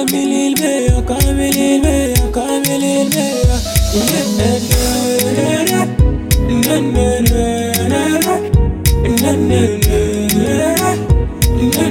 mi lil beya, come mi lil beya, come mi lil beya. Na na na na na na na na na na na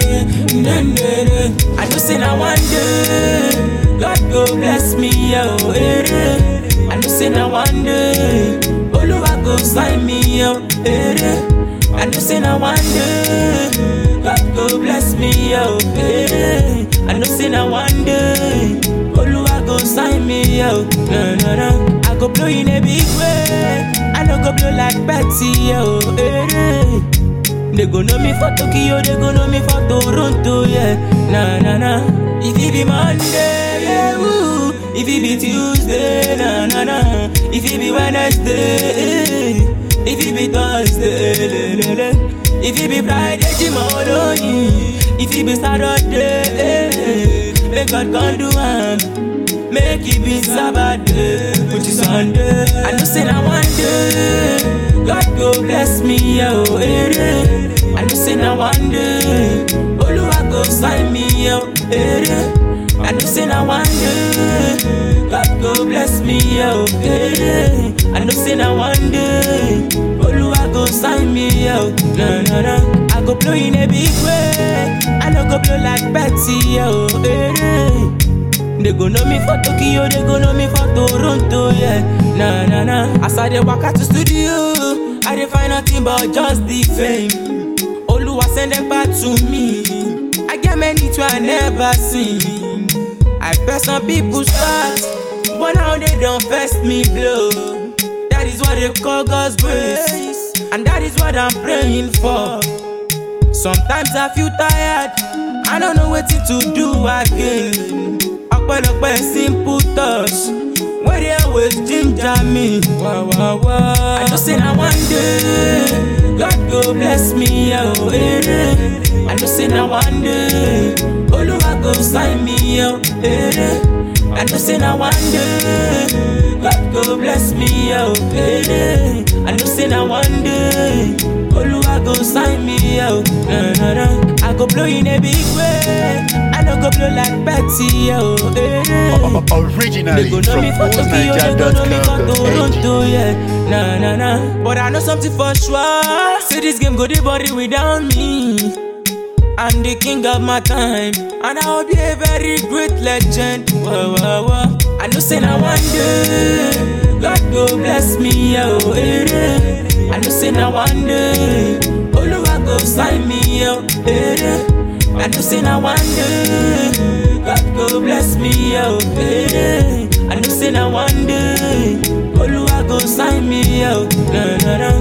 na na na. I know say na one day God go bless me, oh eh. I know say na one day Oluwa go sign me, oh eh. I know say na one day God go bless me, oh eh. I know say na one day Oluwa go sign me, oh no no no. I go blow in a big way. I no go blow like Betty, oh eh. They go know me for Tokyo, they go know me for Toronto, yeah. Nah, nah, nah. If it be Monday, yeah, woo. If it be Tuesday, nah, nah, nah. If it be Wednesday, eh. if it be Thursday, le, le, le. If it be Friday, tomorrow, if it be Saturday, eh. Make God come do am. Make it be Sabbath, which is Sunday. I know say na one day, God go bless me, oh eh. I know say na one day, Oluwa go sign me, oh eh. I know say na one day, God go bless me, oh eh. I know say na one day, Oluwa go sign me, oh no no no. I go blow in a big way, I no go blow like Betty, oh eh. They go know me for Tokyo, they go know me for Toronto, yeah. Nah, nah, nah. As I dey walk out to studio, I dey find nothing but just the fame. Oluwa send them back to me. I get many to I never seen. I bet some people start, but now they don't first me blow. That is what they call God's grace, and that is what I'm praying for. Sometimes I feel tired, I don't know what to do again. ọpẹ́lọpẹ́ simple touch wey dey always ginger me. Wah, wah, wah. I know say na one day God go bless me, oh, eh. I know say na one day Oluwa go sign me, oh, eh. I know say na one day God go bless me, oh, eh. I know say na one day Oluwa go sign me, oh, no, no, no. I go blow in a big way. I no go blow like Betty, oh, eh. They Originally go know from me for Tokyo, they go know me for allsniger.com.ng. Toronto, yeah. Nah, nah, nah. But I know something for sure. Say this game go the body without me. I'm the king of my time, and I will be a very great legend. Whoa, whoa, whoa. I know say na one day, God go bless me, oh, eh. I know say na one day, Oluwa go sign me, oh, eh. I know say na one day, God go bless me, oh, eh. I know say na one day, Oluwa go sign me, oh, no, no, no.